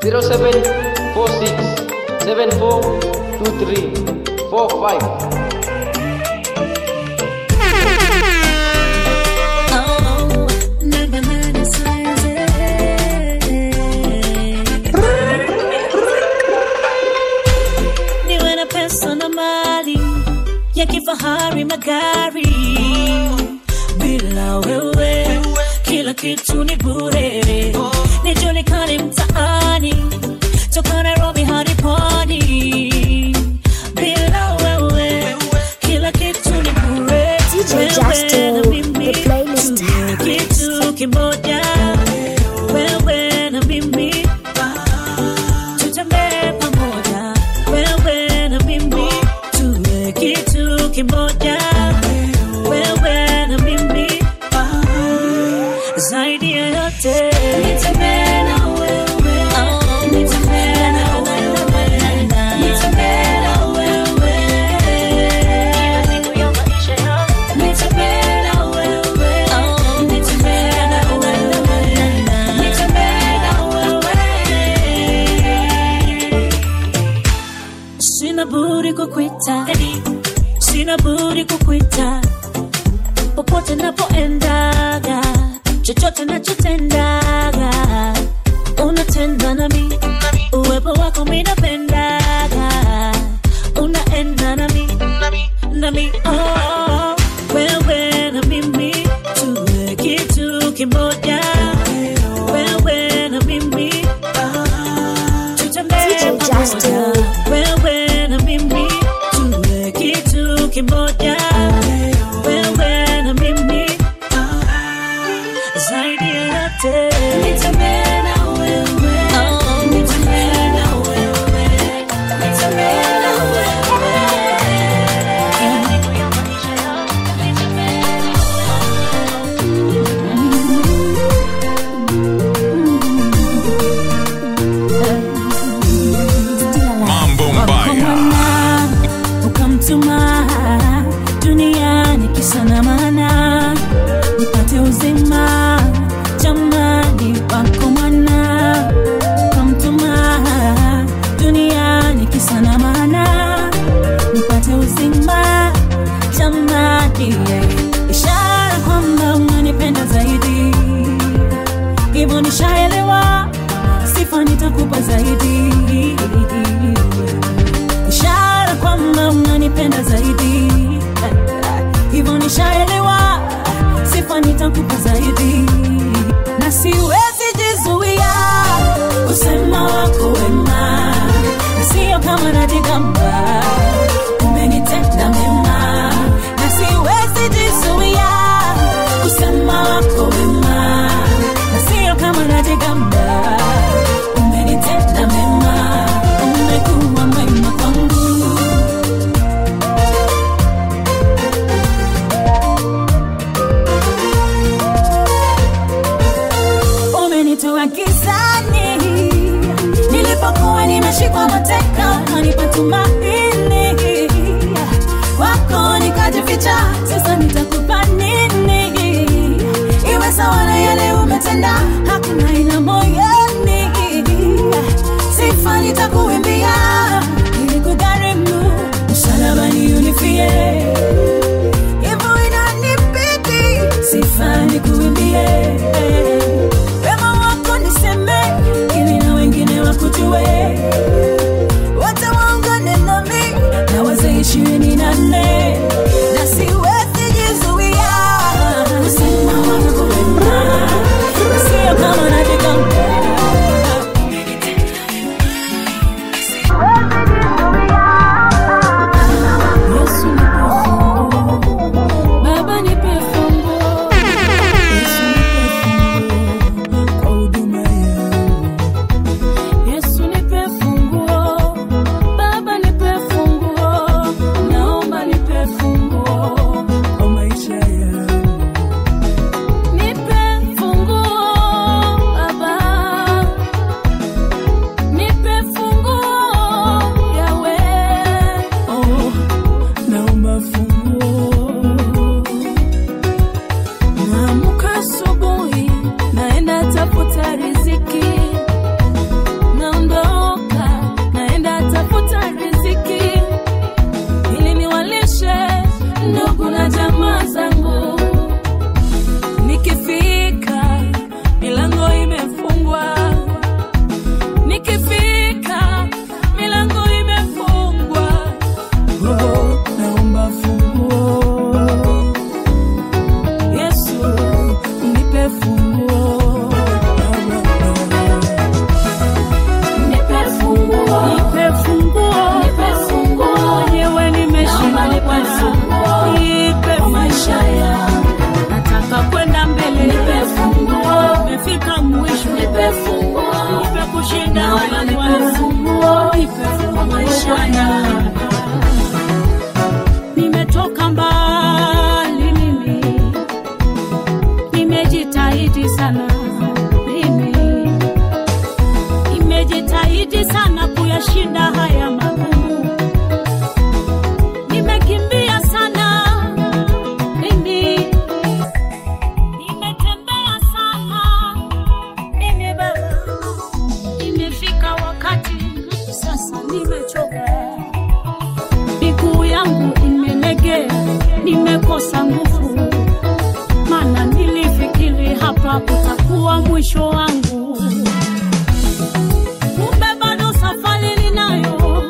0746 7423 45 niwe na pesa na mali ya kifahari magari bila wewe kila kitu ni bure nijulikane mtaani toka nairobi hadi pwani bila wewe kila kitu ni bure DJ Wewe Justin, na mimi, the playlist. tuwe kitu kimoja wewe na mimi tutembee pamoja wewe na mimi tuwe kitu kimoja wewe na mimi zaidi ya yote nitembee na wewe nitembee na wewe nitembee na wewe kila siku ya maisha yangu nitembee na wewe nitembee na wewe nitembee na wewe sina budi kukwita sina budi kukwita popote napoendaga chochote nachotendaga unatenda nami uwepo wako minapendaga unaenda nami nami oh, wewe na mimi tuwe kitu kimoja wewe na mimi tutembee DJ Justin. pamoja wewe na mimi tuwe kitu kimoja wewe na mimi zaidi ya yote nitembee na wewe nitembee na wewe nitembee na wewe kila siku ya maisha yangu nitembee na Mambo Mbaya. Mwana, ukamtuma duniani kisa na maana nipate uzima jamani wako mwana ukamtuma duniani kisa na maana nipate uzima jamani ishara kwamba unanipenda zaidi hivyo nishaelewa sifa nitakupa zaidi ishara kwamba unanipenda zaidi hivyo nishaelewa sifa nitakupa zaidi na siwezi jizuia kusema wako wema na sio kama najigamba umenitenda mema na siwezi jizuia kusema wako wema na sio kama najigamba umenitenda mema umekuwa mwema kwangu umenitoa gizani nilipokuwa nimeshikwa mateka kanipa tumaini wako nikajificha sasa nitakupa nini iwe sawa na yale umetenda hakuna ina moyoni sifa nitakuimbia ili kugharimu msalabani unifie hivyo inanibidi sifa nikuimbie wema wako niseme ili na wengine wakujue wote waungane nami na wazee ishirini na nne na siwezi jizuia kusema wako wema na sio kama najigamba nimejitahidi sana kuyashinda haya magumu, nimekimbia sana mimi, nimetembea sana mimi baba, imefika wakati sasa nimechoka, miguu yangu imelegea, nimekosa nguvu, maana nilifikiri hapa utakuwa mwisho wangu kumbe bado safari ninayo,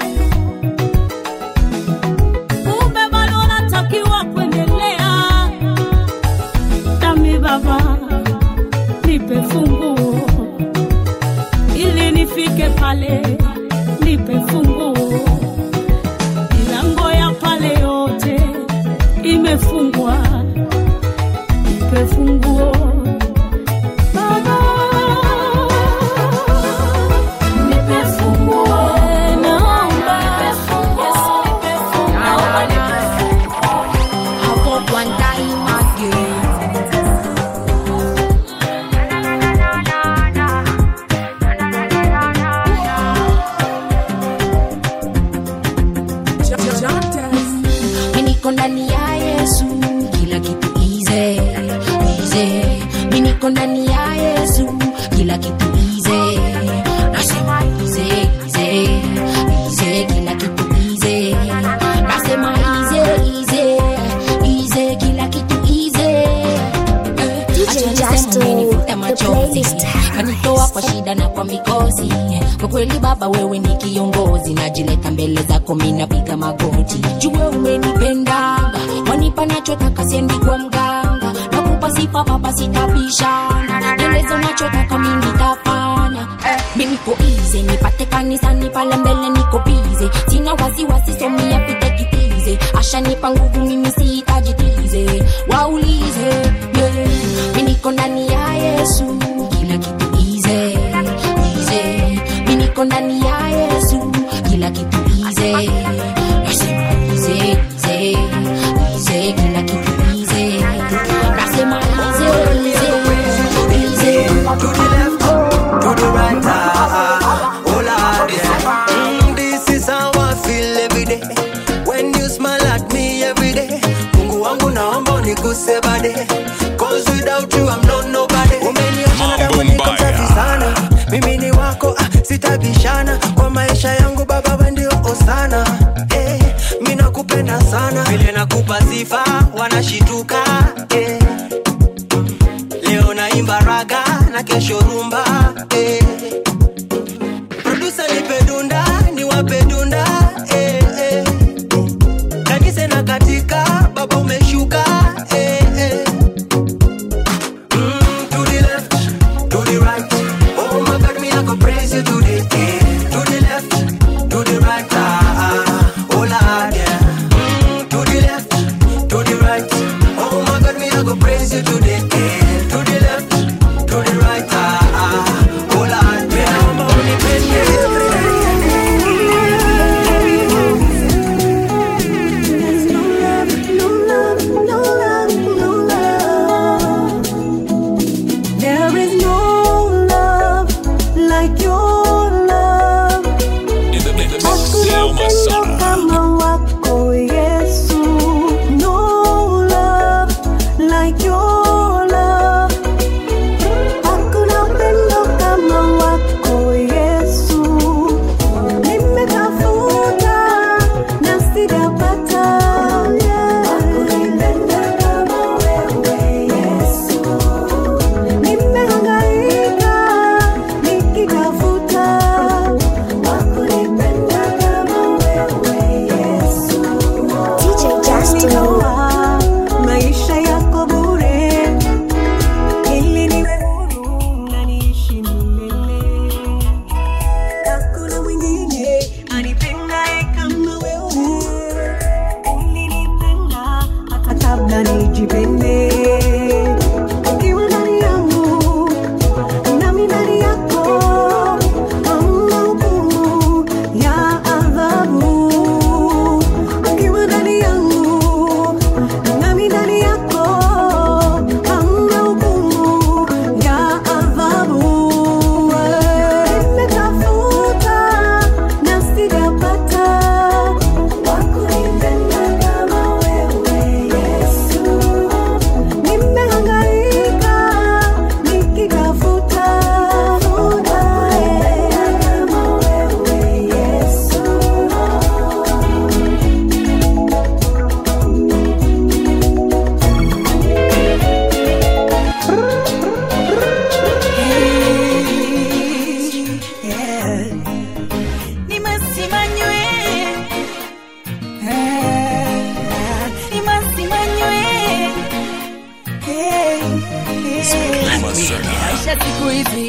kumbe bado natakiwa kuendelea. Dami Baba, nipe funguo ili nifike pale, nipe funguo. Milango ya pale yote imefungwa, nipe funguo Baba. Nipe funguo, naomba. Yes, nipe funguo. I hope one time again. Mimi niko ndani ya Yesu, kila kitu easy, easy. Mimi niko ndani ya Yesu, kila kitu easy. Nasema easy, easy, easy, kila kitu easy. Nasema easy, easy, easy, kila kitu easy. Eh, DJ acha niseme Justo, umenifuta the machozi playlist. kanitoa kwa shida na kwa mikosi kwa kweli baba wewe ni kiongozi najileta mbele zako minapiga magoti jue umenipendaga wanipa nachotaka siendi kwa mganga nakupa sifa baba sitabishana nieleze unachotaka mi nitafanya eh, mi niko ize nipate kanisani pale mbele niko bize sina wasiwasi somia pite kitize ashanipa nguvu mimi sihitaji tize waulize yeah. mi niko ndani ya yesu kila kitu ize ize mi niko ndani ya yesu kila kitu ize nasema ize ize ize kila kitu ize nasema ize ize ize to the left, to the right, ah, ah, oh Lord, yeah. Mm, this is how I feel every day. When you smile at me every day. Mungu wangu naomba unikuse bade. Cause without you I'm not nobody. Umeniosha na damu niko safi sana. Mimi ni wako, ah, sitabishana. Kwa maisha yangu baba wewe ndio osana. Eh, mimi nakupenda sana. Vile nakupa sifa wanashituka. Eh. Leo naimba raga na kesho rumba eh. Producer nipe dunda niwape dunda eh, eh. Kanisa na katika baba umeshuka eh, eh. Mm, to the left, to the right. Oh my God, me I go praise you today. eh. To the left, to the right. Ah, ah, oh Lord, yeah. Mm, to the left, to the right. Oh my God, me I go praise you today. eh. To the left, to the right. Ah, ah, oh Lord, yeah.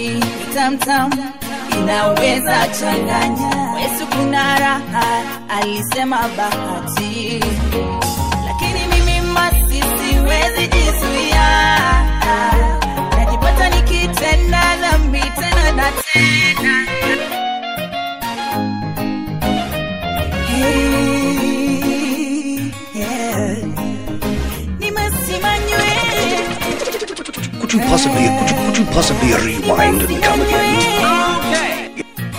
tamtam inaweza changanya wesu kuna raha alisema bahati lakini mimi masi siwezi jizuia najipata nikitenda dhambi tena na tena Hey, yeah. Nimesimanywe Could you possibly, could you, could you possibly rewind and come again?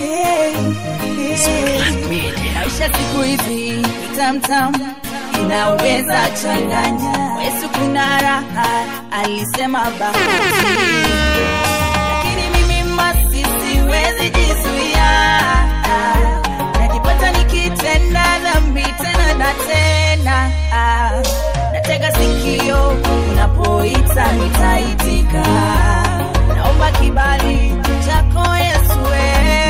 maisha siku hizi tamtam inaweza changanya wesu kuna raha alisema bahati lakini mimi masi siwezi jizuia najipata nikitenda dhambi tena na tena natega sikio unapoita nitaitika naomba kibali chako yesue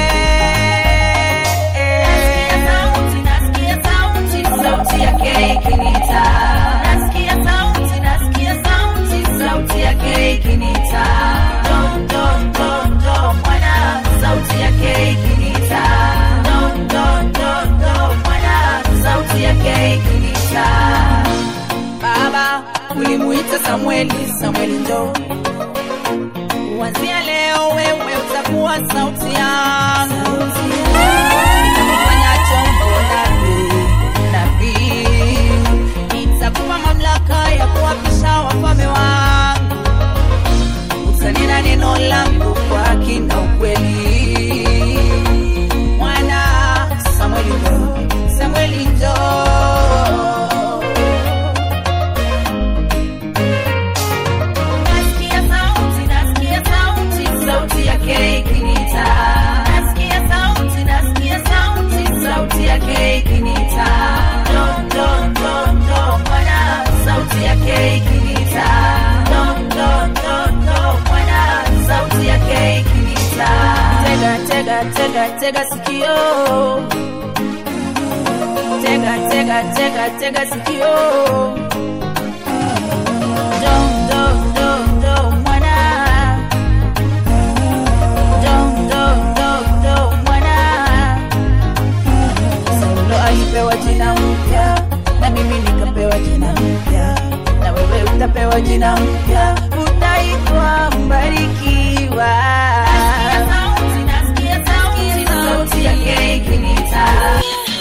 sauti yake ikinita nasikia sauti nasikia sauti sauti yake ikinita don don don don mwana sauti yake ikinita don don don don mwana sauti yake ikinita baba ulimuita samueli samueli ndo kuanzia leo wewe utakuwa sauti yangu nitakufanya chombo nabii nabii nitakupa mamlaka ya kuwapisha wafalme wangu utanena neno langu kwa haki na ukweli mwana samueli ndo samueli ndo Nasikia sauti, nasikia sauti, sauti yake ikinita. Nasikia sauti, nasikia sauti, sauti yake ikinita. Don, don, don, don, mwana, sauti yake ikinita. Don, don, don, don, mwana, sauti yake ikinita. Tega, tega, tega, tega sikio. Tega, tega, tega, tega sikio. Don, don, don, don, mwana. Don, don, don, don, mwana. Saulo alipewa jina mpya na mimi nikapewa jina mpya na wewe utapewa jina mpya utaitwa mbarikiwa sauti yake ikinita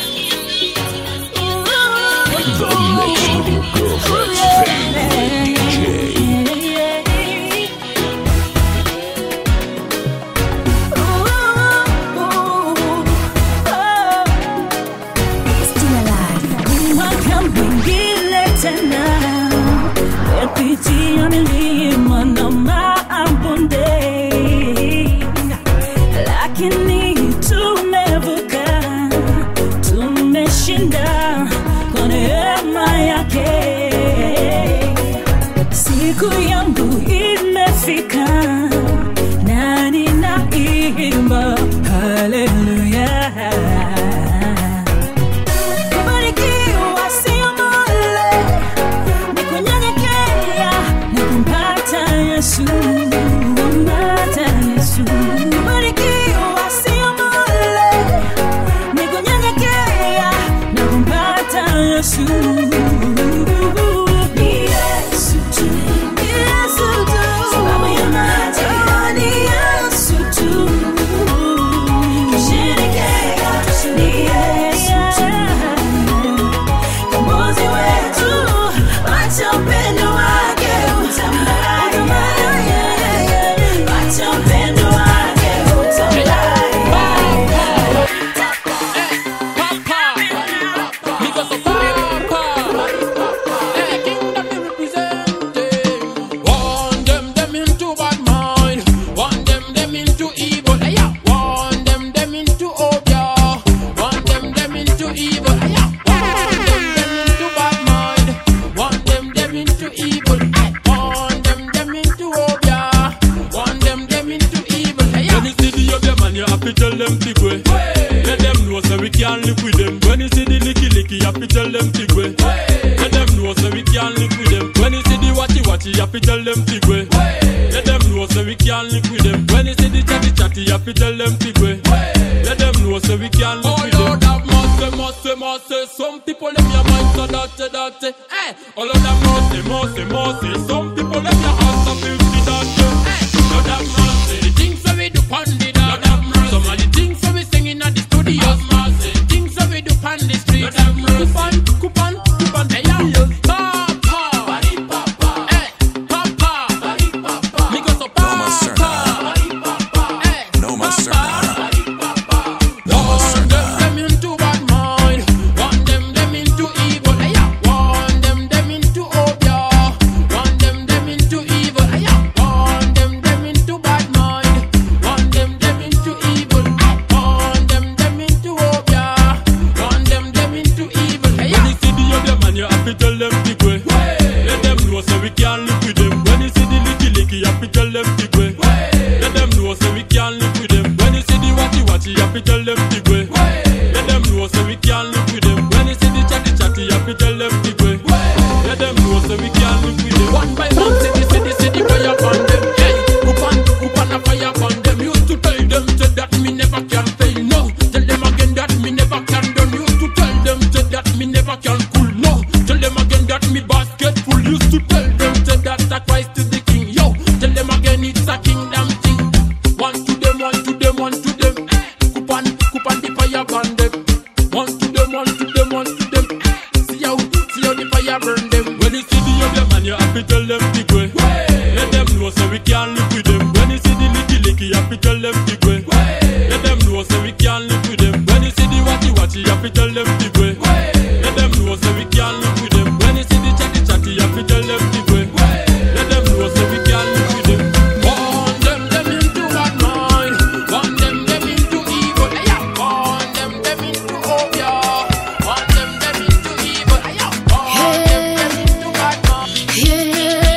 The mix with your girlfriend's favorite DJ. mwaka mwingine tena mepitia milima na mabonde lakini tumevuka tumeshinda kwa neema yake siku yangu imefika na ninaimba haleluya kubarikiwa sio bure, ni kunyenyekea na kumpata Yesu, kumpata Yesu. Kubarikiwa sio bure, ni kunyenyekea na kumpata Yesu. Ni Yesu tu, ni Yesu tu, sababu ya maji, oh, ni Yesu tu. Kusherekea, ni Yesu tu. Mwokozi wetu, acha upendo wake utambaye. Acha upendo wake utambaye. One them them into bad mind, one them them into evil. Hey, yeah. One them them into obia, one them them into evil. Hey, yeah. One them them into bad mind, one them them into evil. Hey, one them them into obia, one them them into evil. Hey, yeah. When you see the other man, you have to tell them big way. Let them know so we can't live with them. When you see the licky licky, you have to tell them big way. Let them know so we can't live with them. When you see the watchy watchy, you have to tell them big way. Let them know so we can't live with them. When you see the chat have to tell them pigwe. Let them know so we can live with them. Oh Lord have mercy, mercy, mercy. Some people in your mind so dirty, dirty. Hey, oh Lord have mercy, mercy, mercy. Some people in your heart so filthy, dirty. Hey, Lord have mercy. The things that we do on the dance. Lord have mercy. Some of the things that we singing at the studio. Lord have mercy. The things that we do on the street. Lord have mercy. Coupon, coupon, coupon. Hey, yeah. Papa. Hey, Papa. Me go so Papa. Hey, No más cerca. Want them, them into bad mind. Want them, them into evil. Hey, yeah. Want them, them into obia. Want them, them into evil. Hey, yeah. Want them, them into bad mind. Want them, them into evil. Ah. Want them, them into obia. Want them, them into evil. Hey, yeah. When you see the other man, you have to tell them big way. Let them know so we can live with them. When you see the licky licky, you have to tell them big way. Let them know so we can live with them. When you see the watchy watchy, you have to tell them big way. Let them know so we can live with them. When you see the chatty chatty, you have to tell them big way. Let them know so we can live with them. One by one, city, city, city, fire upon them. Hey, coupon, coupon, a fire upon them. Used to tell them say that me never can fail. No, tell them again that me never can done. Used to tell them say that me never can cool. No, tell them again that me basket full. Used to tell them say that that Christ is the king. Yo, tell them again it's a kingdom thing. One to them, one to them, one to them. Eh, Coupon, coupon the fire burn them. One to them, one to them, one to them. Eh, See how, see how the fire burn them. When you see the other man, you have to tell them big way. Let them know so we can live with them. When you see the licky licky, you have to tell them big way. Let them know so we can live with them. When you see the watchy watchy, you have to tell them big way. Let them know so we can live with them. When you see the chatty chatty, you have to tell them big way. Let them know so we can live with them. Want them, them into bad mind. Want them, them into evil. Hey, yeah. Want them, them into obia. Want them, them into evil. Hey, yeah. Want them, them into bad mind.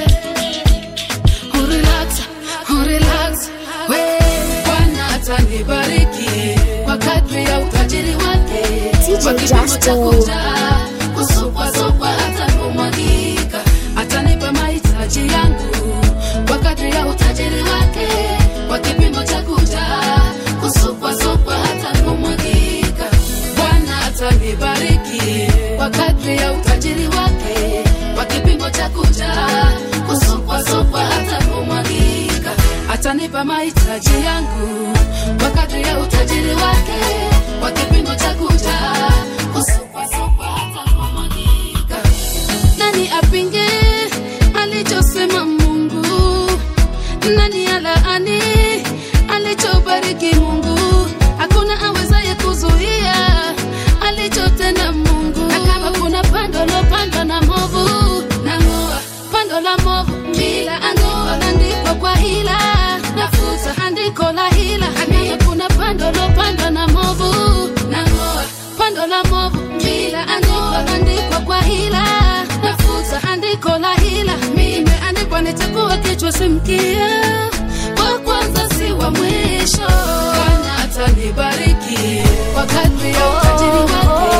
Yeah. Oh, relax, oh, relax. We, Bwana atanibariki kwa kadri ya utajiri wake. Kwa kipimo cha kujaa, kusupwasupwa hata kumwagika. Atanipa mahitaji yangu kwa kadri ya utajiri wake. Kwa kipimo cha kujaa, kusupwasupwa hata kumwagika. Bwana atanibariki kwa kadri ya utajiri wake, kwa kipimo cha kujaa, kusupwasupwa hata kumwagika. Atanipa mahitaji yangu kwa kadri ya utajiri wake, kwa kipimo cha kujaa, kusupwasupwa hata kumwagika. Nani apinge alichosema Mungu? Nani alaani alichobariki Mungu? Hakuna awezaye kuzuia alichotenda Mungu. Na kama kuna pando lopandwa na movu, nang'oa pando la movu, kila ang'oa andikwa kwa hila, nafuta andiko la hila. Na kama kuna pando lopandwa na movu, nang'oa pando la movu, kila ang'oa andikwa kwa hila, nafuta andiko la hila. Imeandikwa nitakuwa kichwa si mkia, wa kwanza si wa mwisho. Bwana atanibariki kwa kadri ya utajiri wake.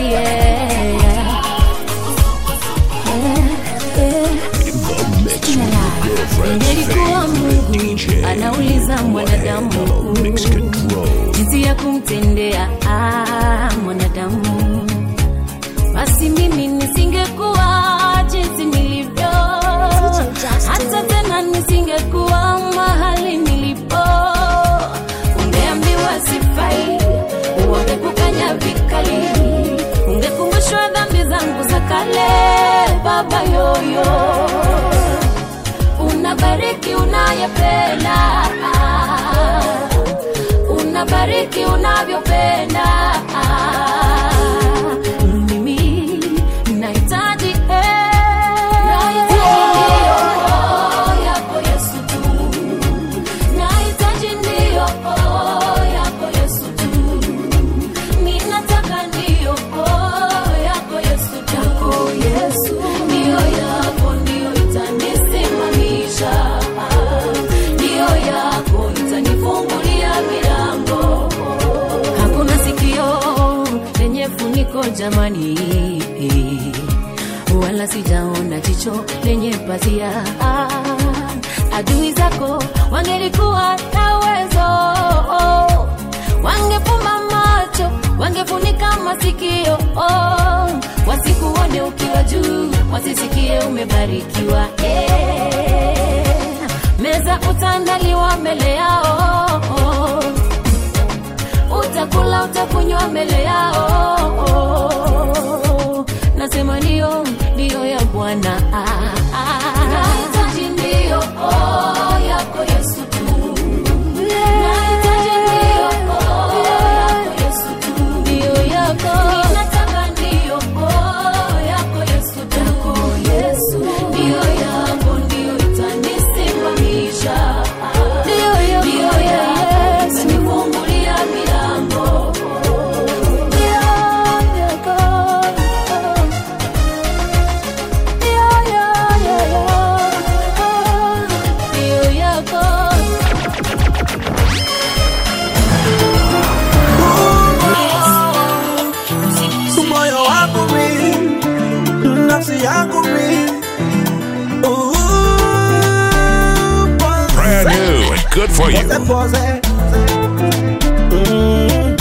The mix with your girlfriend's Ingelikuwa favorite Mungu DJ. anauliza mwanadamu Mellow Mix Control. jinsi ya kumtendea ah, mwanadamu, basi mimi nisingekuwa jinsi nilivyo, hata tena nisingekuwa mahali nilipo. Ungeambiwa sifai, ungekukanya vikali, ungekumbushwa dhambi zangu za kale, baba yoyo unabariki unayependa unabariki unavyopenda mimi nahitaji eh, nahitaji ndio yako Yesu tu nahitaji ndio yako Yesu tu ninataka ndio yako Yesu tu yako Yesu ndio yako ndio itanisimamisha ndio yako itanifungulia milango hakuna sikio lenye funiko jamani wala sijaona jicho lenye pazia adui zako wangelikuwa na uwezo it for you. Pose, Mm.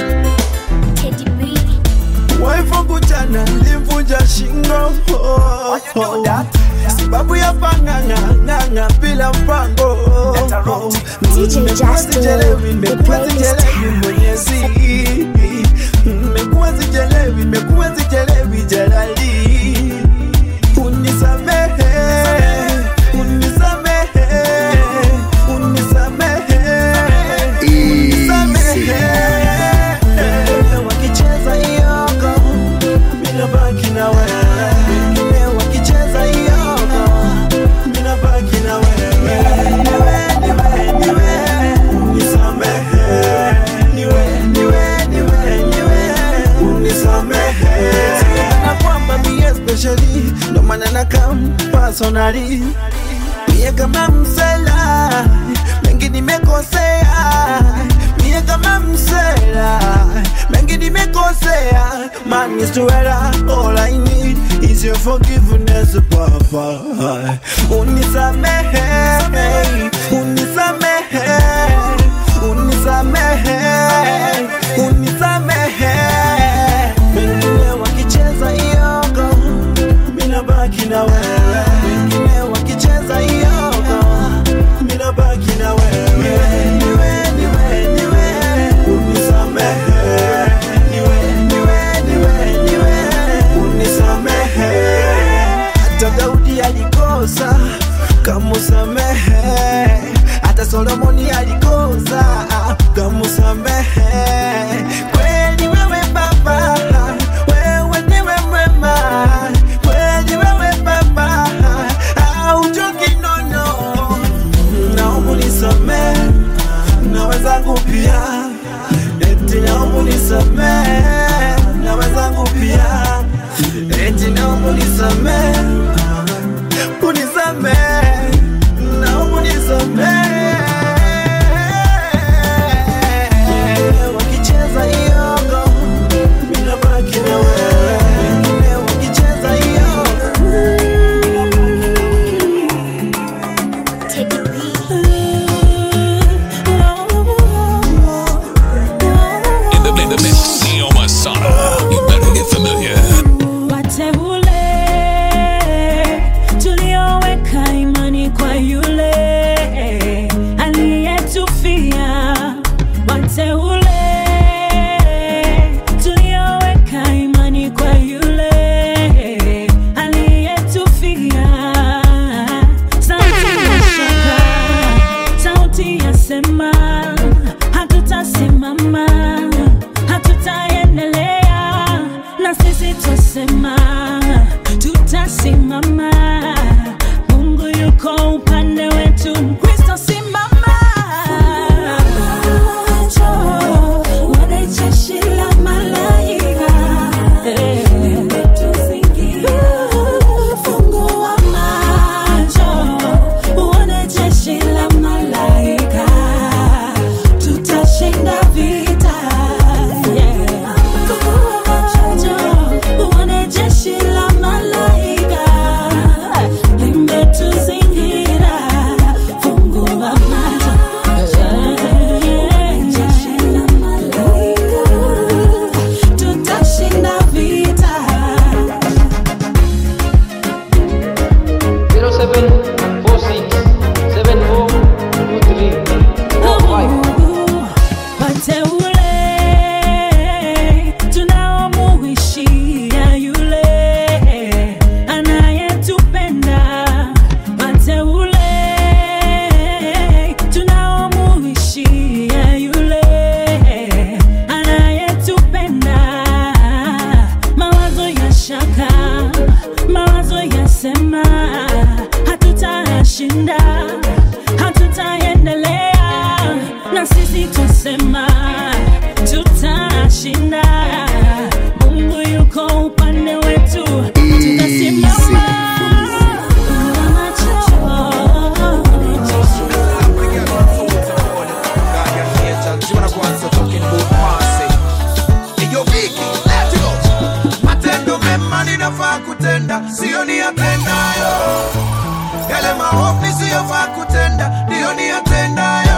Wife wangu jana limvunja shingo oh, oh. sababu ya panganga nganga bila mpango DJ Nimekuwa Justin, sijelewi, the nimekuwa playlist. sijelewi mwenyezi nimekuwa sijelewi nimekuwa sijelewi jalali unisamehe unisamehe unisamehe unisamehe wakicheza iyoko mina baki na wewe wengine wakicheza iyoko mina baki na wewe niwe niwe niwe unisamehe niwe niwe niwe niwe unisamehe na kwamba mie especially ndo maana na kam personally mie kama msela mengi nimekosea mie kama msela mengi nimekosea man is to error all I need is your forgiveness papa unisamehe unisamehe unisamehe unisamehe wengine wakicheza iyoko mina baki na wewe wengine wakicheza iyoko mina baki na wewe niwe niwe niwe unisamehe niwe niwe niwe niwe unisamehe hata Daudi alikosa kamusamehe hata Solomoni alikosa kamusamehe kweli wewe baba wewe ndiwe mwema kweli wewe baba hauchoki nono naomba unisamehe na wenzangu pia eti naomba unisamehe na wenzangu pia eti naomba unisamehe unisamehe naomba unisamehe wakicheza iyongo mina baki na wewe wengine wakicheza iyongo In the, in the mix, Neo Masada. You better get familiar. wateule tulioweka imani kwa yule aliyetufia wateule tulioweka imani kwa yule aliyetufia sauti ya shaka sauti yasema hatutasimama hatutaendelea na sisi twasema tutasimama mungu yuko upande wetu kristo simama Wana jeshi la malaika Fungua macho Wana jeshi la malaika tutashinda vita Uone jeshi la malaika limetuzingira, fungua macho. Jeshi la malaika tutashinda vita. 0746742345 Wateule tunaomuishia yule anayetupenda. Wateule tunaomuishia yule anayetupenda. Mawazo ya shaka, mawazo yasema hatutashinda, hatutaendelea na sisi tusema tutashinda. Mungu yuko upande wetu, tutasimama. matendo mema ninafaa kutenda siyo niyatendayo yale maovu nisiyofaa kutenda ndiyo niyatendayo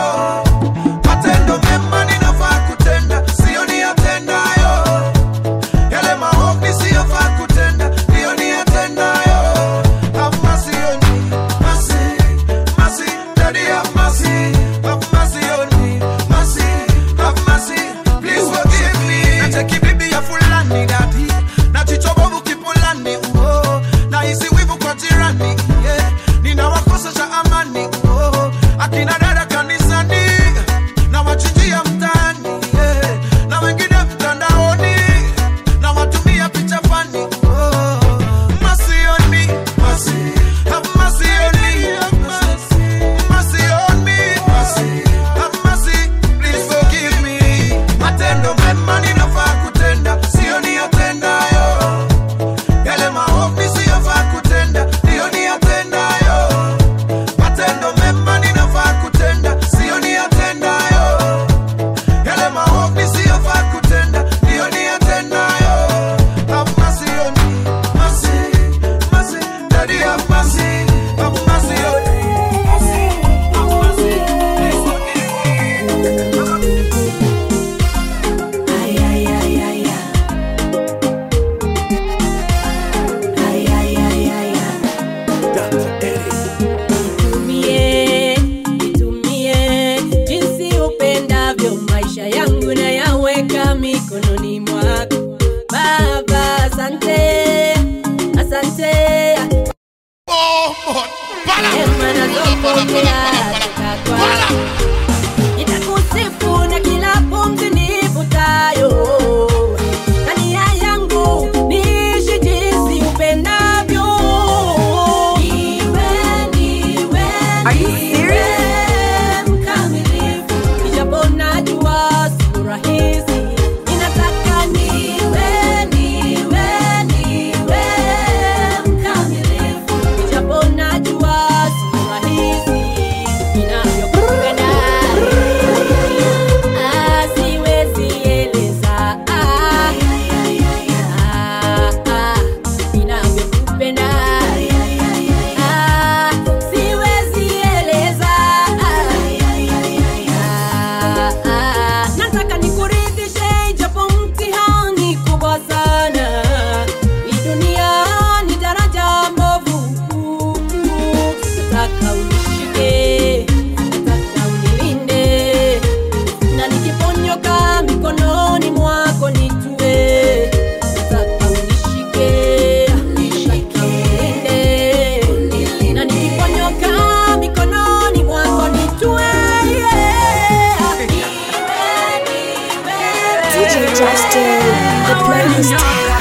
Justin, the playlist.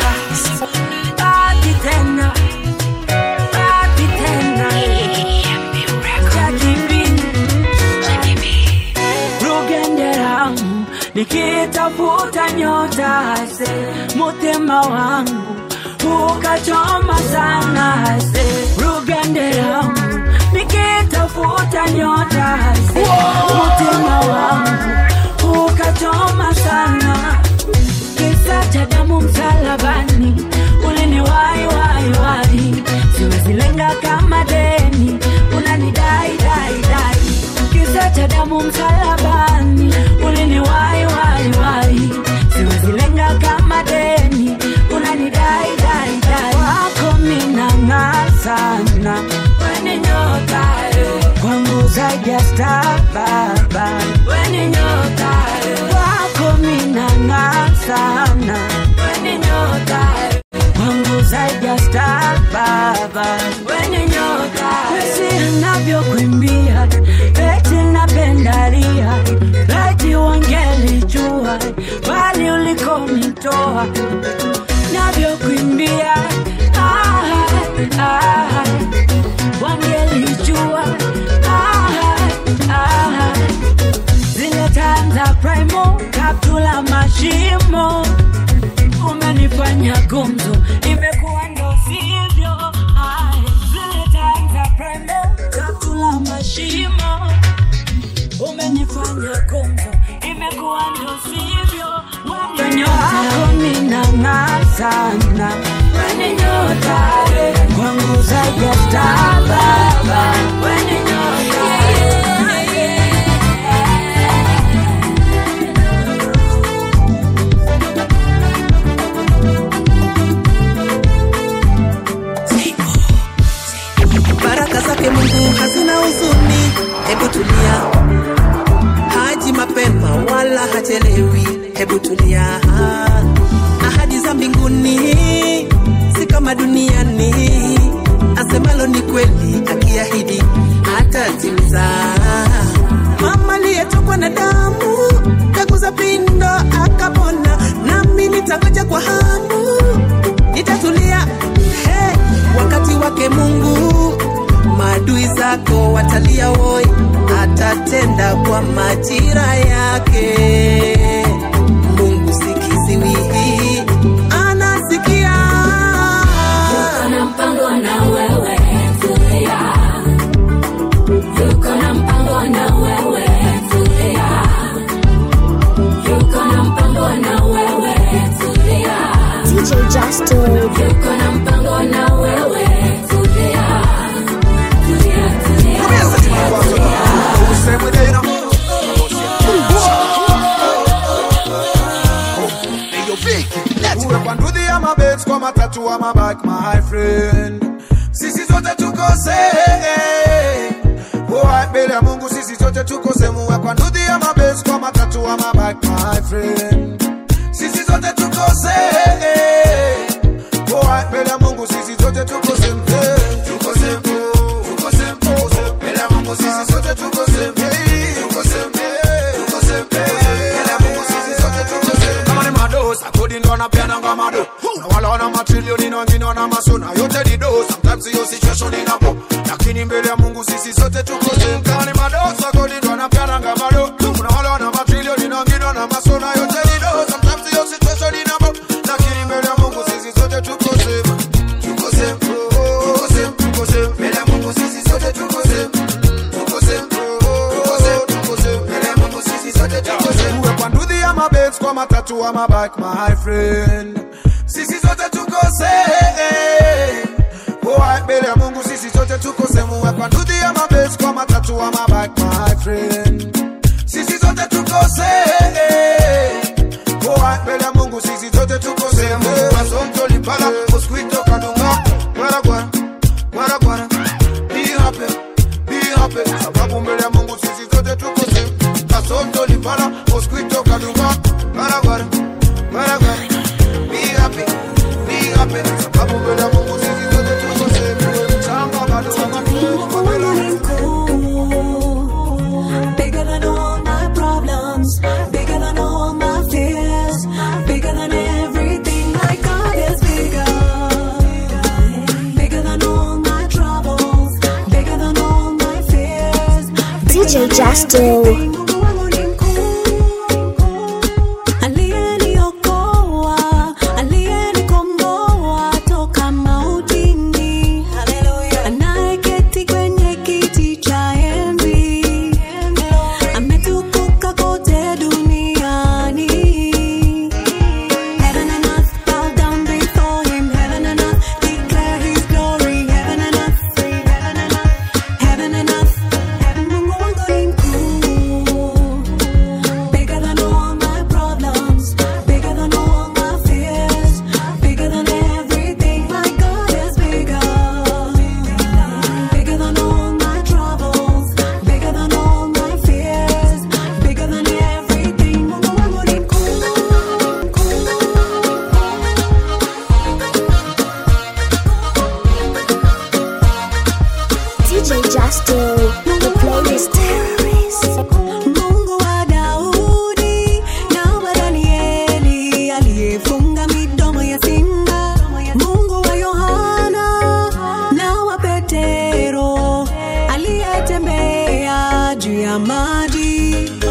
Baki tena, baki tena. Jackie B. Rugenderamu nikitafuta nyota se mutima wangu ukachoma sana se Rugenderamu nikitafuta nyota se mutima wangu ukachoma sana kisa cha damu msalabani uliniwai wai wai siwezilenga kama deni unanidai dai dai kisa cha damu msalabani uliniwai wai wai siwezilenga kama deni unanidai dai dai wako minang'aa sana weni nyota eh. kwangu zaidi ya star baba weni nyota eh. wako minang'aa sana weni nyota eh. kwangu zaidi ya star baba weni nyota wesi anavyokuimbia eti napendalia eti wangelijua bali ulikonitoa navyokuimbia ah, ah, wangelijua ah, ah, zile tanza primo kaptula mashimo umenifanya gumzo imekuwa ndo sivyo Ai, zile tanza primo kaptula mashimo umenifanya gumzo imekuwa ndo sivyo nyota minang'aa sana weni nyota kwangu zaidi ya star baba weni nyota baraka zake mungu hazina huzuni hebu tulia haji mapema wala hachelewi hebu tulia ahadi za mbinguni si kama duniani asemalo ni kweli akiahidi hatatimiza mama aliyetokwa na damu kaguza pindo akapona nami nitangoja kwa hamu nitatulia hey, wakati wake mungu maadui zako watalia woi atatenda kwa majira yake mungu sikiziwihi anasikia Yuko na mpango na wewe, tulia. Yuko na mpango na wewe, tulia. Yuko na mpango na wewe, tulia. DJ Justin. Yuko na mpango na wewe, tulia. Tulia, tulia. Ndudhi ya mabet kwa matatu wa mabak my friend sisi zote tukose Boy, mbele ya mungu sisi zote tukose muwe kwa ndudhi ya mabet kwa matatu wa mabak my friend sisi zote tukose Boy, mbele ya mungu sisi zote tukose mpe tukose mpe tukose mpe mbele ya mungu sisi zote tukose mpe tukose mpe tukose mpe mbele ya mungu sisi zote tukose mpe kama ni madosa kodi ndo anapeana ngama do na wala wana matrilioni na wengine wana masona yote ni do sometimes hiyo situation inapo lakini mbele ya Mungu sisi sote tuko same kama ni madosa kodi ndo anapeana ngama do na wala wana matrilioni na wengine wana masona yote ni do sometimes hiyo situation inapo lakini mbele ya Mungu sisi sote tuko same tuko same tuko same tuko same mbele ya Mungu sisi sote tuko same tuko same tuko same tuko same mbele ya Mungu sisi sote tuko same uwe kwa ndudhi ya mabets kwa matatu wa mabike my friend sisi sote tuko same Boy, mbele ya Mungu sisi sote tuko same uwe kwa ndudhi ya mabets kwa matatu wa mabike my friend sisi sote tuko same Boy, mbele ya Mungu sisi sote tuko same Masonto lipala mosquito kadunga gwara gwara gwara gwara be happy be happy sababu mbele ya Mungu sisi sote tuko same Masonto lipala mosquito kadunga gwara gwara gwara gwara be happy be happy sababu mbele ya Mungu sisi sote tuko same Mchanga bado Bigger than all my problems, bigger than all my fears, bigger Justo. Aliyeniokoa, aliyenikomboa toka mautini. Anayeketi kwenye kiti cha enzi. Ametukuka kote duniani. Heaven and earth bow down before him. Heaven and earth declare his glory. Heaven and earth, heaven and earth, heaven and earth. Mungu wangu ni mkuu. Bigger than all my problems, bigger than all my fears, bigger than everything. My God is bigger. Bigger than all my troubles, bigger than all my fears, bigger than everything. Mungu wangu ni mkuu. DJ Justo, the playlist terrorist. Mungu wa Daudi na wa Danieli aliyefunga midomo ya simba. Mungu wa Yohana na wa Petero aliyetembea juu ya maji.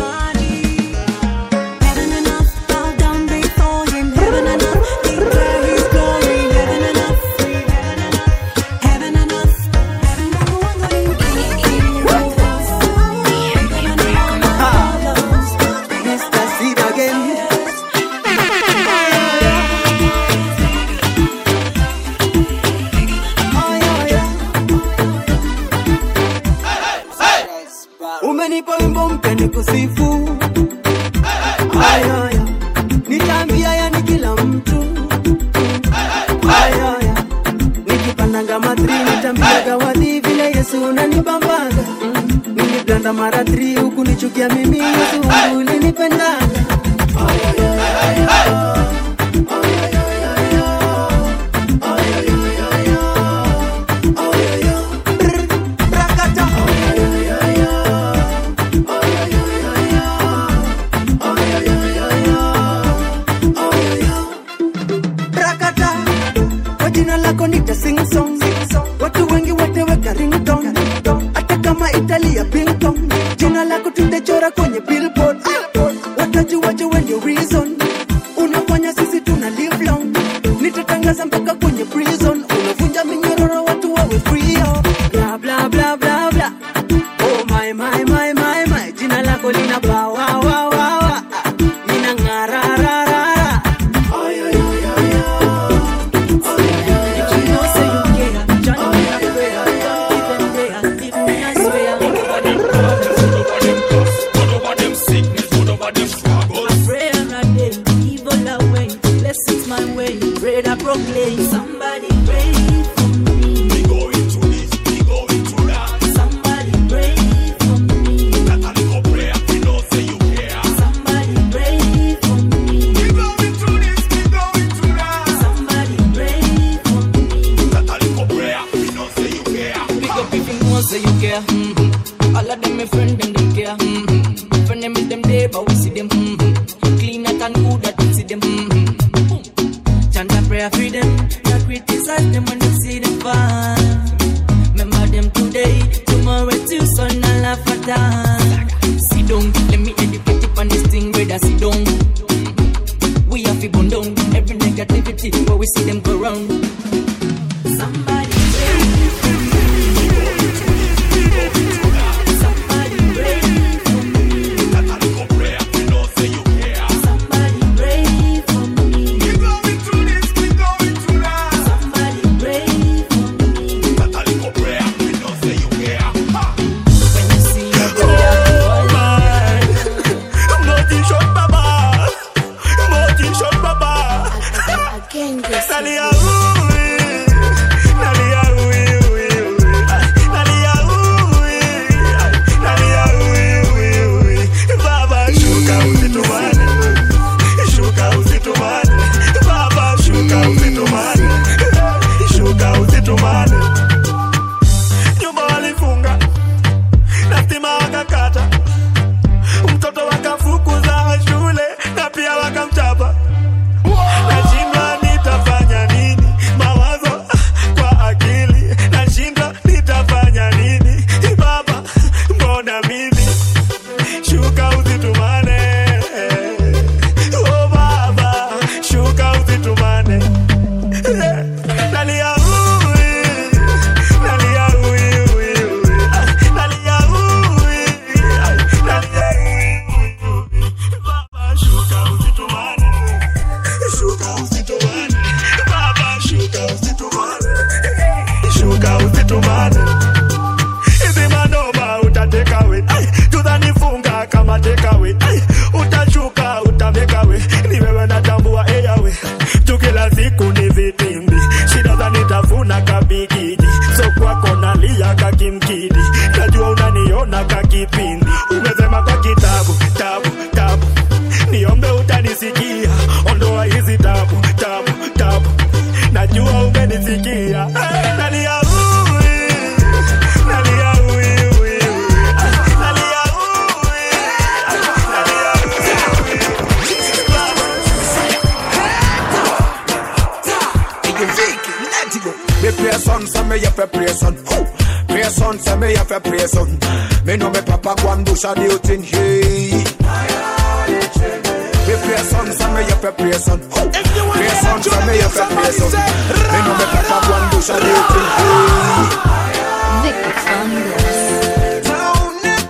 Heaven and earth bow down before him. Heaven and earth declare his glory. Heaven and earth, heaven and earth, heaven Mungu wangu ni Mr. Seed again. Umenipa wimbo mpya nikusifu. Aya, aya. Nitaambia yani kila mtu. Aya, aya. Nikipandanga matri nitaambiaga wadhi vile Yesu unanibambaga. Mm. Niliblanda mara tri huku nichukia mimi Yesu wangu ulinipendaga. Rakata, kwa jina lako nita sing song. Watu wengi wateweka ringtone, hata kama Italia ping pong. Jina lako tutachora kwenye billboard. Watajuaje when you reason? Unafanya sisi tuna live long. Nitatangaza mpaka kwenye prison. Unavunja minyororo watu wawe free. oh. Bla bla bla bla bla. Oh my my my my my. Jina lako lina power wa wa wa. Nina ngara ra ra ra. Somebody pray for me. We going to this, we going to that. Somebody pray for me. Somebody pray for me. We going to this, we going to that. Somebody pray for me. Pick up if you know say you care. Mm-hmm. All of them my friend them them care. Mm-hmm. Friend them is them there but we see them. Mm-hmm. Clean out and good that we see them. Mm-hmm. Chant a prayer for them. Not criticize them when they see them fall. Remember them today, tomorrow too, so not laugh at all. Sit down, let me educate you on this thing, brother. Sit down. Mm-hmm. We have to burn down every negativity where we see them go round. Somebody pray for me. Somebody pray for me. Somebody pray for me. Somebody pray for me. When you see your boy, Motivation baba, motivation baba. Nalia ui, nalia ui ui ui, nalia ui, nalia ui ui ui. Baba shuka usitumane, shuka usitumane. Baba shuka usitumane, shuka usitumane. Nyumba walifunga na stima wakakata, mtoto wakafukuza shule na pia wakamchapa. Nashindwa nitafanya nini? Mawazo kwa akili, nashindwa nitafanya nini? Baba, mbona mimi fi pray son. Who? Pray son, say me have to pray son. Me know me papa go and do some new thing. Hey. Me pray son, say me have to pray son. Who? Pray son, say me have to pray son. Me know me papa go and do some new thing. Hey. Vicky Fanders.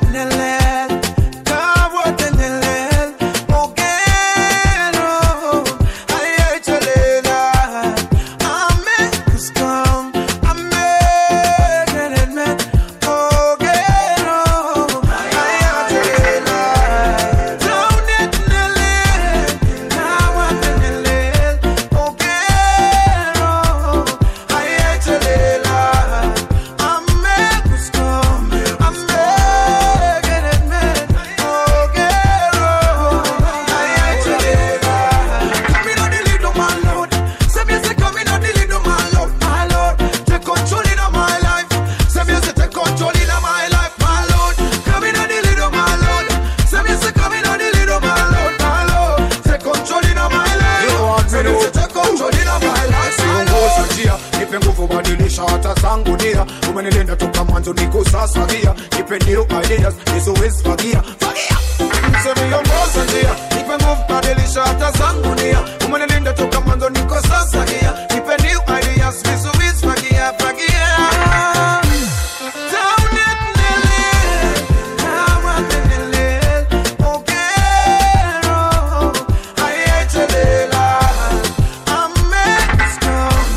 Nipe nguvu badilisha hata zangu nia umenilinda toka mwanzo niko sasa gia nipe new ideas nisiwezi fagia fagia Semiongoza njia nipe nguvu badilisha hata zangu nia umenilinda toka mwanzo niko sasa gia nipe new ideas nisiwezi fagia fagia Down it, Nelly. Down it, Nelly. Ogero. Ayechelela. Amesto.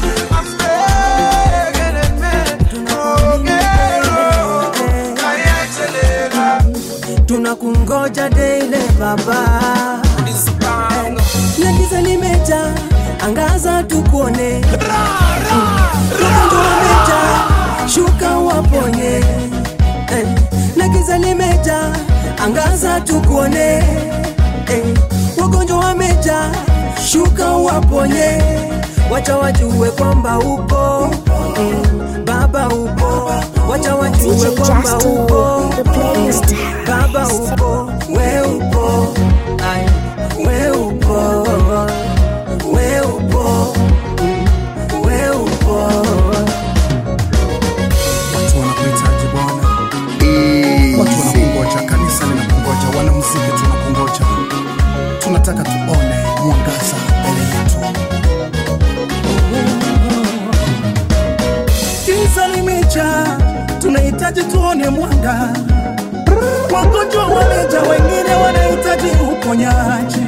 tunakungoja daily baba na giza limeja angaza tukuone Roho wameja shuka waponye Eh, na giza limeja angaza tukuone Eh, wagonjwa wameja shuka waponye wacha wajue kwamba upo mm, baba upo wacha wajue DJ kwamba Justo, upo the playlist. baba upo we upo Ay, we upo we upo mm, we upo watu wanakuhitaji bwana watu wanakungoja kanisa linakungoja wanamuziki tunakungoja tunataka tuone mwangaza mbele yetu giza limeja tunahitaji tuone mwanga wagonjwa wameja wengine wanahitaji uponyaji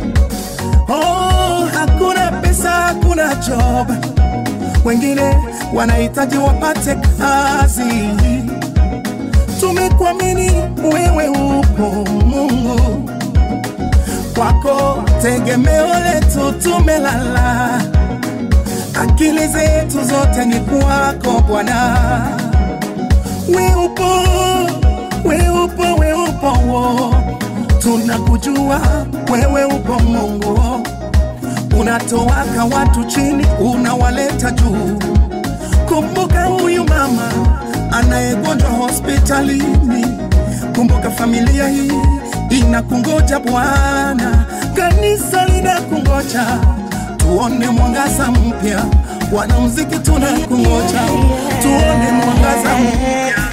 oh, hakuna pesa hakuna job wengine wanahitaji wapate kazi tumekuamini wewe upo mungu kwako tegemeo letu tumelala akili zetu zote ni kwako bwana we upo we upo we upo wo. tunakujua wewe upo mungu unatowaka watu chini unawaleta juu kumbuka huyu mama anayegonjwa hospitalini kumbuka familia hii inakungoja bwana kanisa linakungoja tuone mwangaza mpya wanamuziki tunakungoja tuone mwangaza mpya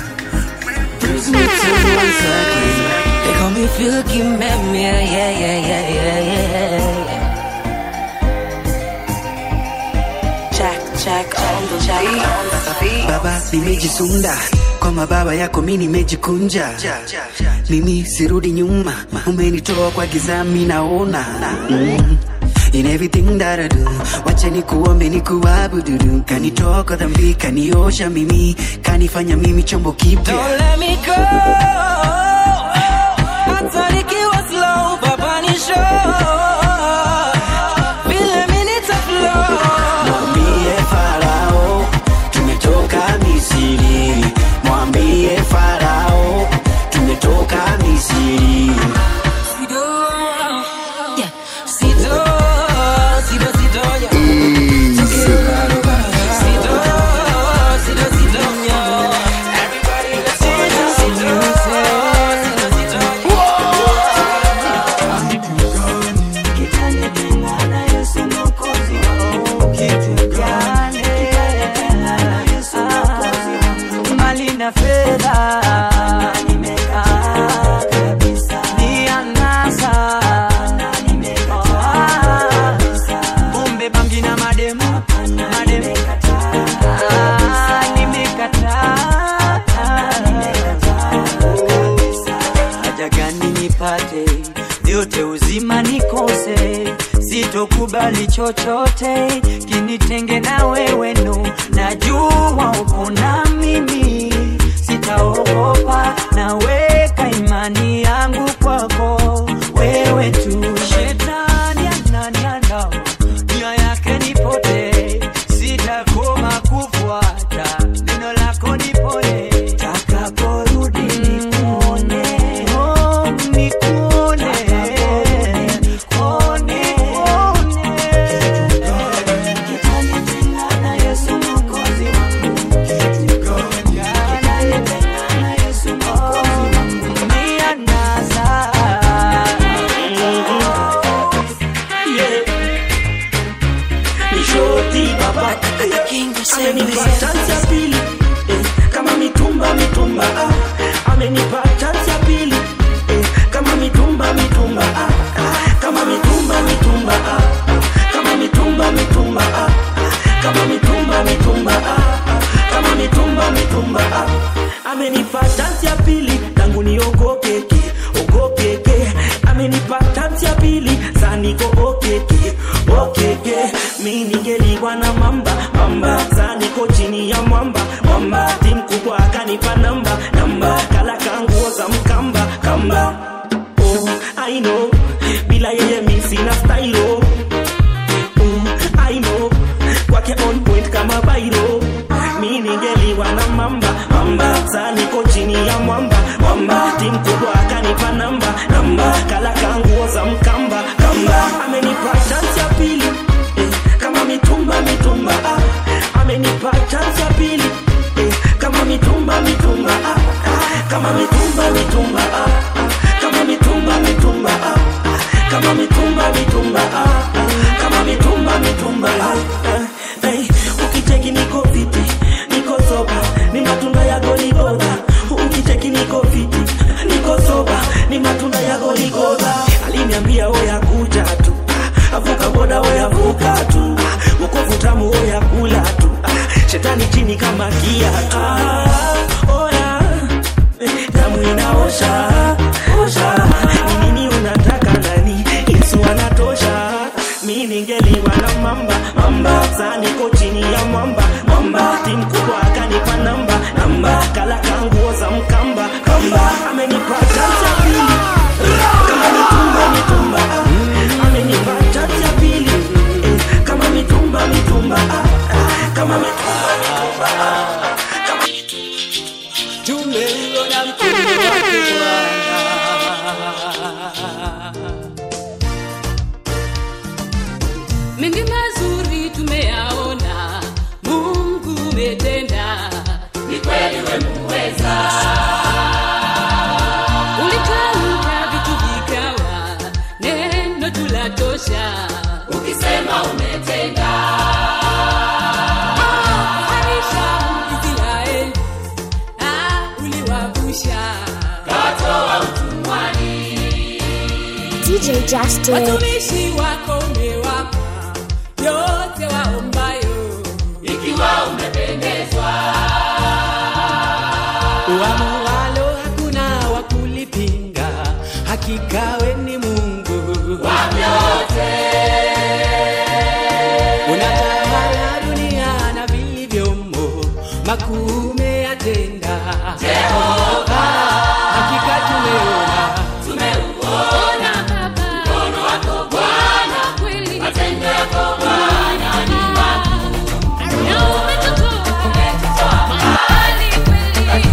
They call me Filky Man, yeah, yeah, yeah, yeah, yeah, yeah. Jack, Jack on the Jack on the beat. baba nimejisunda kwa mababa yako mi nimejikunja mimi sirudi nyuma umenitoa kwa gizami naona mm. In everything that I do wacha nikuombe nikuabudu kanitoka dhambi kaniosha mimi kanifanya mimi chombo kipya Don't let me go. Hata nikiwa slow, baba ni show. Vile mimi nitaflow. mwambie farao tumetoka misiri mwambie farao tumetoka misiri Sido, yeah. Sido, sido, sido, yeah. Sido, sido, sido, yeah. Everybody, let's do it. Sido, vyote uzima nikose sitokubali chochote kinitenge na wewe no najua uko na mimi sitaogopa naweka imani yangu kwako wewe tu shetani ananiandao nia yake nipote sitakoma kufuata neno lako nipone takaporudi nikuone oh, nikuone nikuone Kitanitengana Yesu mwokozi wangu Kitanitengana Yesu mwokozi wangu Nianasa Yeah. Nishoti baba amenipa chance ya pili eh, kama mitumba mitumba ah. amenipa chance ya pili eh, kama mitumba mitumba ah. ah. kama mitumba mitumba ah. ah. kama mitumba mitumba ah. ah. kama mitumba mitumba ah. ah. kama mitumba mitumba ah. amenipa chance ya pili tangu niogopeke ogopeke amenipa chance ya pili saniko okeke okeke mi ningeliwa na mamba mamba saniko chini ya mwamba mwamba ti mkubwa akanipa namba namba kala kanguo za mkamba kamba oh, I know bila yeye mi sina stylo mm, I know kwake on point kama bairo mi ningeliwa na mamba mamba saa niko chini ya mwamba mwamba ti mkubwa akanipa namba namba kala kanguo za mkamba kamba amenipa chance ya pili eh, kama mitumba mitumba ah. amenipa chance ya pili eh, kama mitumba mitumba ah. ah. kama mitumba mitumba ah. ah. kama mitumba mitumba ah. ah. kama mitumba mitumba ah. ah. kama mitumba mitumba ah. ah. hey, ukicheki niko viti niko soba ni matunda ya goligoda ukicheki niko viti niko soba ni matunda ya goligoda aliniambia oya kuja tu ah, avuka boda oya vuka tu ah, wokovu tamu oya kula tu ah, shetani chini kama kiatu ah, oya eh, damu inaosha osha ni nini unataka nani yesu anatosha mi ningeliwa na mamba mamba saa niko chini ya mwamba mwamba ti mkubwa akanipa namba namba kala kanguo za mkamba kamba amenipa chance ya pili kama mitumba mitumba ah. amenipa chance ya pili eh, kama mitumba mitumba ah, ah. kama mitumba mitumba ah. kama tumeuona mkono wake Bwana. mengi mazuri tumeyaona mungu umetenda ni kweli wemuweza ulitamka vitu vikawa neno tulatosha ukisema umetenda Harisha Israeli, ah, uliwavusha kawatoa utumwani DJ Justin. watumishi wako umewapa yote waombayo ikiwa umependezwa Uamualo hakuna wa kulipinga, hakika we ni Mungu wa vyote. Unatawala dunia na vilivyomo, makuu umeyatenda Jehova. Hakika tumeona tumeuona mkono wako Bwana, kweli matendo yako Bwana ni makuu. Na umetutoa mahali kweli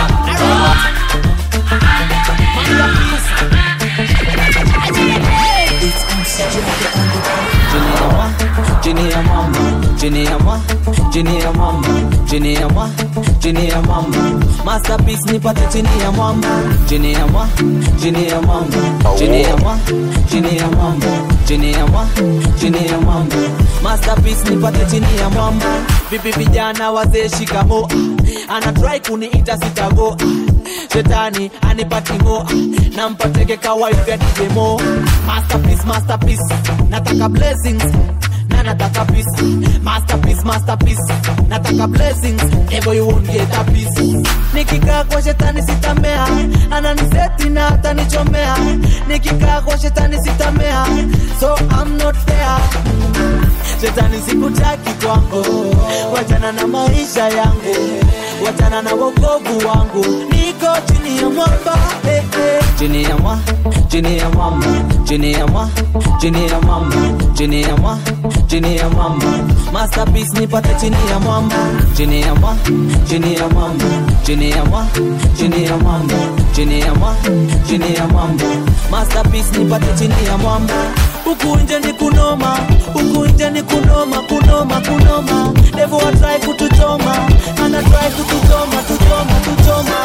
Jini ya mama, jini ya mama, jini ya mama, jini ya mama, jini ya mama. Masterpiece nipate chini ya mama, jini ya mama, jini ya mama, jini ya mama, jini ya mama, jini ya mama, jini ya mama. Masterpiece nipate chini ya mama. Vipi vijana wazee shikamo, ana try kuniita sitago. Shetani anipati ngo, nampateke kawife ya DJ Mo. Masterpiece, masterpiece, nataka blessings na nataka peace masterpiece masterpiece nataka blessings never you won't get a piece nikikaa kwa shetani sitamea ananiseti na atanichomea nikikaa kwa shetani sitamea so I'm not fair shetani sikutaki kwangu wachana na maisha yangu wachana na wokovu wangu niko chini ya mwamba eh, eh. chini ya mwa chini ya mwamba chini ya mwa chini ya mwamba chini ya mwa chini ya mwamba masterpiece nipate chini ya mwamba chini ya mwa chini ya mwamba chini ya mwa chini ya mwamba chini ya mwa chini ya mwamba masterpiece nipate chini ya mwamba huku nje ni kunoma huku nje ni kunoma kunoma kunoma devo atrai kutuchoma ana trai kutuchoma tuchoma tuchoma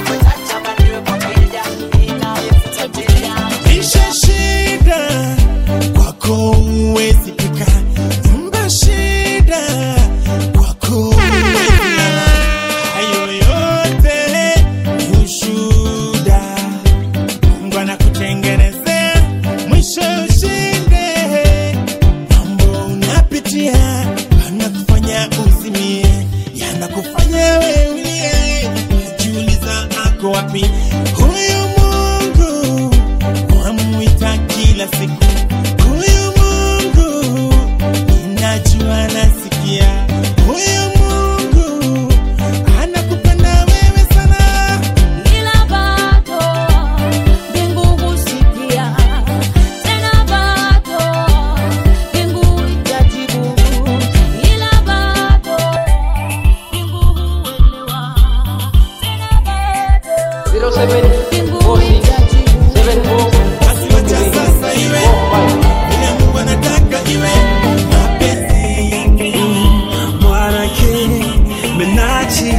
Isha shida kwako huwezi pika, nyumba shida kwako huwezi lala. Hayo yote ni ushuhuda, Mungu anakutengenezea mwisho ushinde. Mambo unapitia anakufanya uzimie, yanakufanya wewe ulie, unajiuliza ako wapi huyu Mungu wamwita kila siku huyu Mungu, ninajua nasikia huyu Mungu anakupenda wewe sana. Ila bado mbingu husikia, tena bado mbingu itajibu. Ila bado mbingu huelewa, tena bado mbingu itajibu. Wacha sasa iwe vile Mungu anataka iwe mapenzi yake. Mwanake Menachi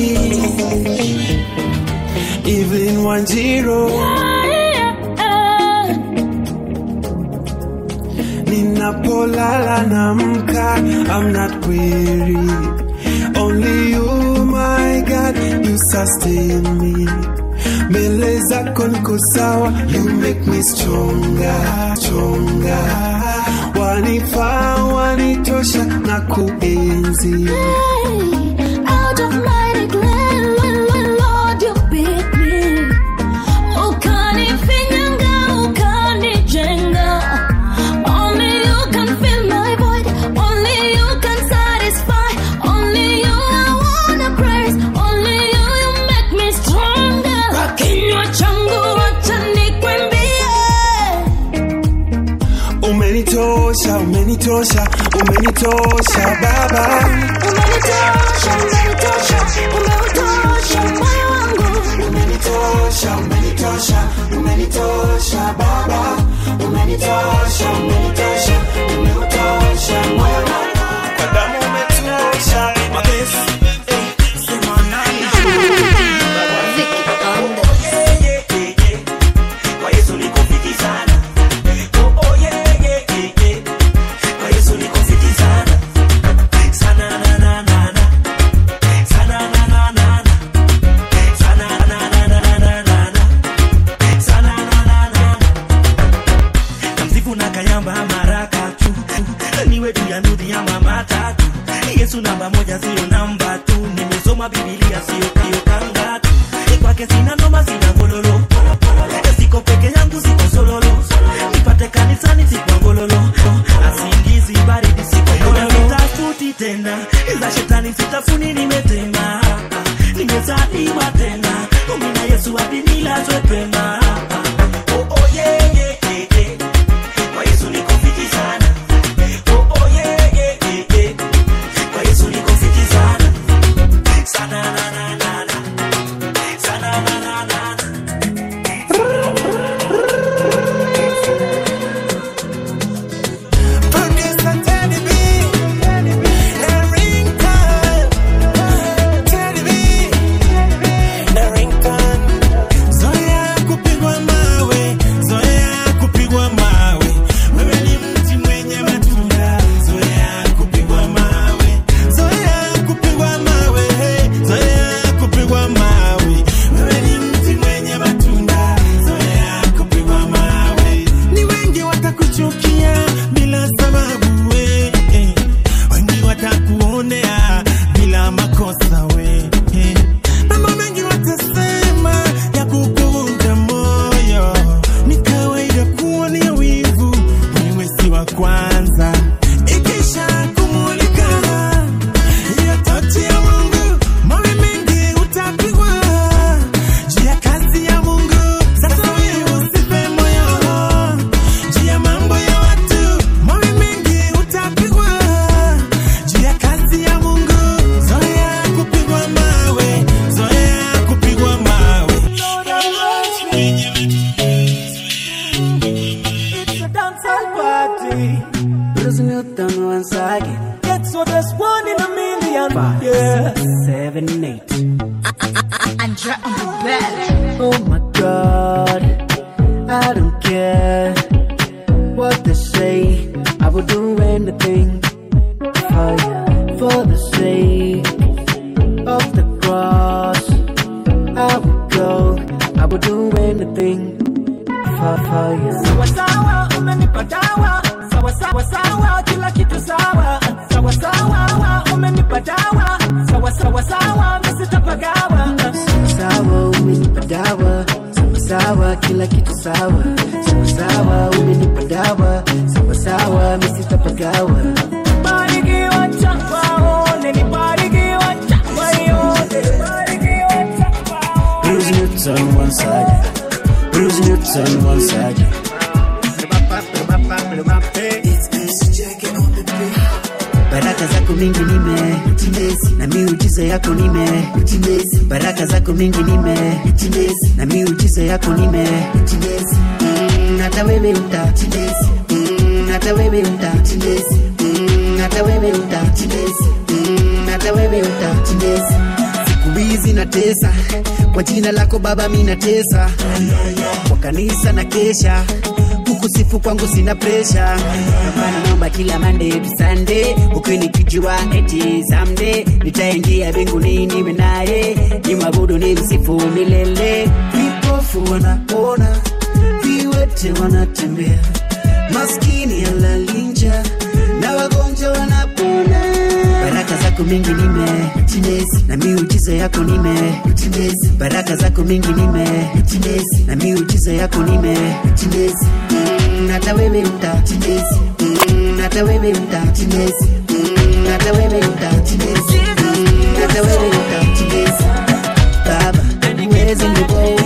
Evelyn Wanjiro Ninapolala namka I'm not weary Only you my God You sustain me Mbele zako niko sawa You make me stronger Stronger Wanifaa wanitosha na kuenzi Out of mighty glen, Lord, you beat me. Ukanifinyanga, ukanijenga. Only you can fill my void. Only you can satisfy. Only you I wanna praise. Only you, you make me stronger. Kwa kinywa changu wacha nikwimbie. Umenitosha, umenitosha, umenitosha Baba Umenitosha, umenitosha, umeutosha moyo wangu. Umenitosha, umenitosha, umenitosha Baba Umenitosha, umenitosha, umeutosha moyo wangu Kwa damu umetosha mapesi eh, sema nani Kwa Yesu niko fiti sana. Oh, oh, yeah, yeah, yeah, yeah. Kwa Yesu niko fiti sana. Sana, na, na, na, na. Sana, na, na, na, na. Sana, na, na, na, na, na, na. Sana, na, na, na, na. Namsifu na kayamba maraka tu niwe juu ya nudhi ya mama tatu yesu namba moja sio namba tu nimesoma bibilia sio kio kanga tu kwake sina noma sina gololo siko peke yangu siko sololo nipate kanisani sikwa gololo asingizi baridi sikoyona sitafuti tena za shetani sitafuni nimetema nimezaliwa tena umina yesu hadi nilazwe pema Oh, oh, yeah, yeah, yeah, yeah. Kwa Yesu niko fiti sana. Oh, oh, yeah, yeah, yeah, yeah. Kwa Yesu niko fiti sana. Sana, na, na, na, na. Sana, na, na, na, na. Bruce Newton once again. That's what there's one in a million. Five, Yeah. six, seven, eight. Andra on the bed. Oh my god, I don't care what they say. I would do anything for you, for the sake of the cross. I would go, I would do anything for, for you. Sawa sawa, umenipa dawa. Sawa sawa sawa, kila kitu sawa. Sawa sawa, umenipa dawa. Sawa sawa sawa, mimi sitapagawa. Sawa, umenipa dawa. Sawa sawa, kila kitu sawa. Sawa sawa, umenipa dawa. Sawa sawa, mimi sitapagawa. Barikiwa chakwa one, ni barikiwa chakwa yote. Barikiwa chakwa Bruce Newton once again. Bruce Newton once again. Baraka zako mingi nime na miujiza yako nime baraka zako mingi nime na miujiza yako nime Mm, hata wewe uta Mm, hata wewe uta Mm, hata wewe uta Mm, hata wewe uta siku hizi natesa kwa jina lako baba mi natesa kwa kanisa na kesha kukusifu kwangu sina presha Bwana naomba kila Monday to Sunday ukinikijua eti someday nitaingia mbinguni niwe naye nimwabudu ni msifu milele vipofu wanaona viwete wanatembea maskini alalinja na wagonjwa wanapona baraka zako mingi nime na miujiza yako nime baraka zako mingi nime na miujiza yako nime Mm, hata wewe uta Mm, hata wewe uta Mm, hata wewe uta Mm, hata wewe uta baba uwezi nibo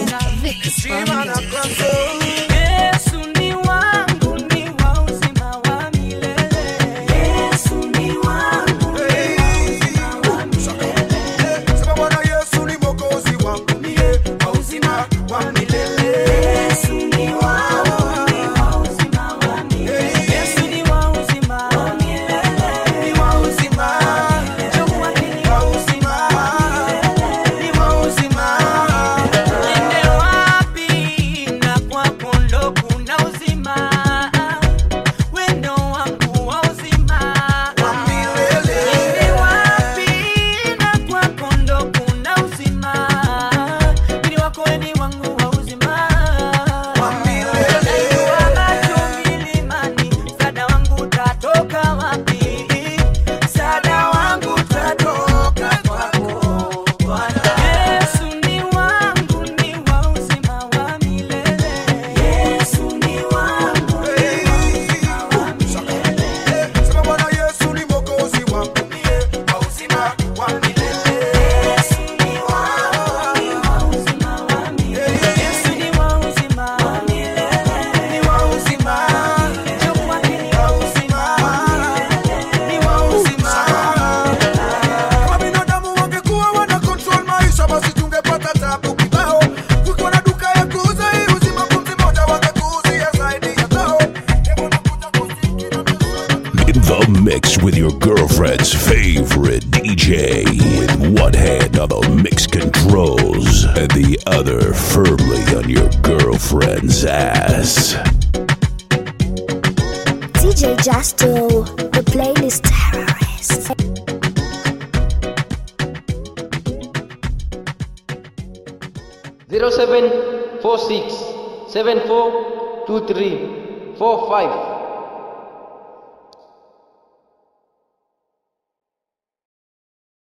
Yesu ni wangu, ni wa uzima wa milele. Yesu ni wangu, ni wa uzima wa milele. Sema Bwana Yesu ni mwokozi wangu mie wa uzima wa milele. Yesu ni wangu, ni wa uzima wa milele. Yesu ni wa uzima wa milele. Ni wa uzima, Jehova ni wa uzima, ni wa uzima. Niende wapi na kwako ndo kuna uzima. Wendo wangu wa uzima. Niende wapi na kwako ndo kuna uzima. Mwili wako weni wangu wa uzima. Najua macho milimani, msaada wangu utatoka wapi? Msaada wangu utatoka kwako Bwana. Yesu ni wangu, ni wa uzima wa milele. Yesu ni wangu, ni wa uzima wa milele. Sema Bwana Yesu ni mwokozi wangu mie wa uzima wa milele. Yesu ni wangu, ni wa uzima wa milele. Yesu ni wa uzima wa milele. Ni wa uzima, Jehova ni wa uzima wa milele. ni wa uzima. Kama binadamu wangekuwa wana control maisha basi tungepata tabu kibao. Kukiwa na duka ya kuuza hii uzima pumzi moja wangekuuzia zaidi ya zao. In the mix with your girlfriend's favorite DJ with one hand on the mix controls and the other firmly on your girlfriend's ass. DJ Justo, the playlist terrorist. zero seven four six seven four two three four five